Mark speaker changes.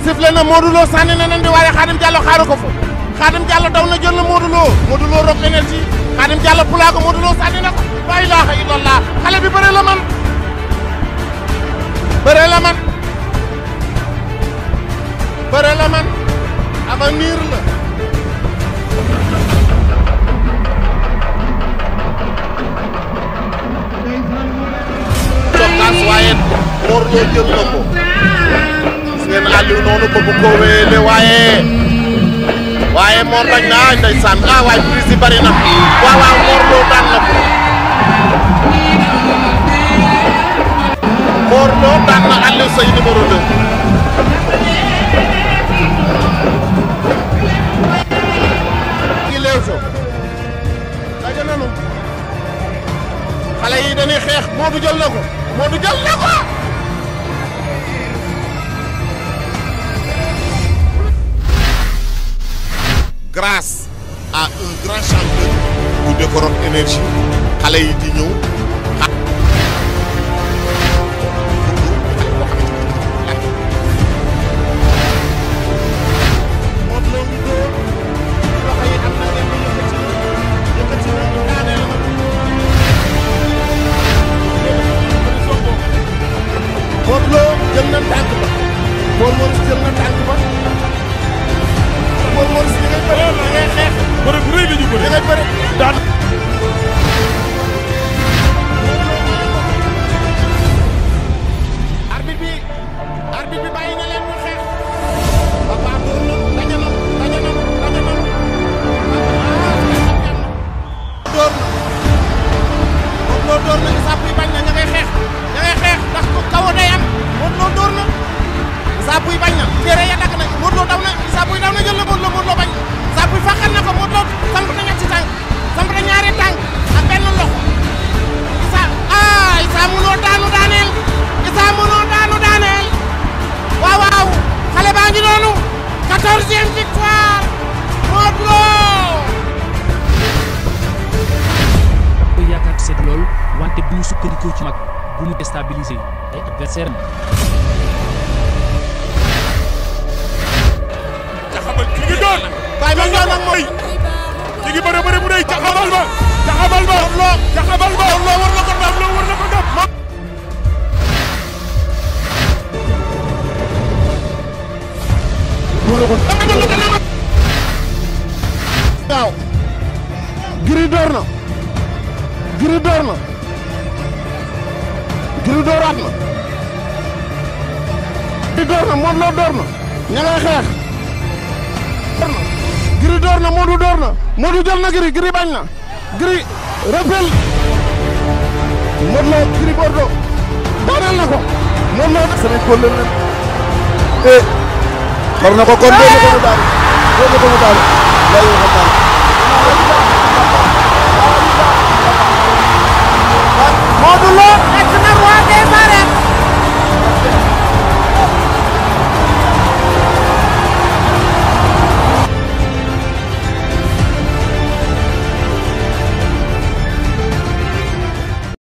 Speaker 1: sifflé na Modou Lo sànni na nen di waaye Khadim Diallo xaaru ko fa Khadim Diallo daw na jël na Modou Lo Modou Lo Rock Énergie Khadim Diallo pulaa ko Modou Lo sànni na ko la ilaha illallah xale bi bëre la man bëre la man bëre la man avenir la cokkaas waaye Mor Lo jël na ko gis ngeen Aliou noonu ko bu ko wéele waaye waaye Mor bañ na ah ndeysaan ah waaye prise yi bari na waaw waaw Mor Lo daan na ko Mor Lo daan na Aliou Seye numéro 2. gi Leewtoo daje nanu xale yi dañuy xeex Modou jël na ko Modou jël na ko. grâce à un grand champion bu de Rock Énergie xale yi di ñëw. Modou Lo jël na tànk ba Mor Maurice jël na tànk ba Mor Maurice da ngay bëre da ngay xeex
Speaker 2: bëre bu rëy la ñu
Speaker 1: da
Speaker 2: bëre
Speaker 1: ngay bëre
Speaker 2: daan
Speaker 1: arbitre bi arbitre bi bàyyi na leen ñu xeex papa dóor na daje na daje na daje na dóor na Modou Lo dóor na sàpp yi bañ na ña ngay xeex ña ngay xeex ndax ko kaw day am Modou Lo dóor na sàpp yi bañ na téere ya dagg na Modou Lo daw na sàpp yi daw na jël na Modou Lo Modou Lo bañ sàpp yi fàqal na ko Modou Lo samp na ñetti tànk samp na ñaari tànk ak benn loxo Issa ah Issa munoo daanu daaneel Issa munoo daanu daaneel waaw waaw xale baa ngi noonu quatorzième victoire Modou Lo
Speaker 3: koy yaakaar ci seet lool wante bu ñu sukkandikoo ci mag bu mu déstabiliser ay adversaire am
Speaker 2: jaxabal ki ngi doon
Speaker 1: Baye ma ñëw nag moom
Speaker 2: ki ngi bëre bëre bu rëy jaxabal ba jaxabal ba jaxabal ba
Speaker 1: Modou Lo war na ko dab
Speaker 2: Lo war na ko dab
Speaker 1: waaw Gris door na Gris door na Gris dooraat na Gris door na Modou Lo door na ña ngay xeex door na Gris door na Modou door na Modou jël na Gris Gris bañ na Gris rappel Modou Lo Gris Bordeaux daaneel na ko Modou Lo
Speaker 4: semaine ko leen eh xar na ko kon doo ko mu daal doo ko mu daal lay wax daal
Speaker 1: Modou Lo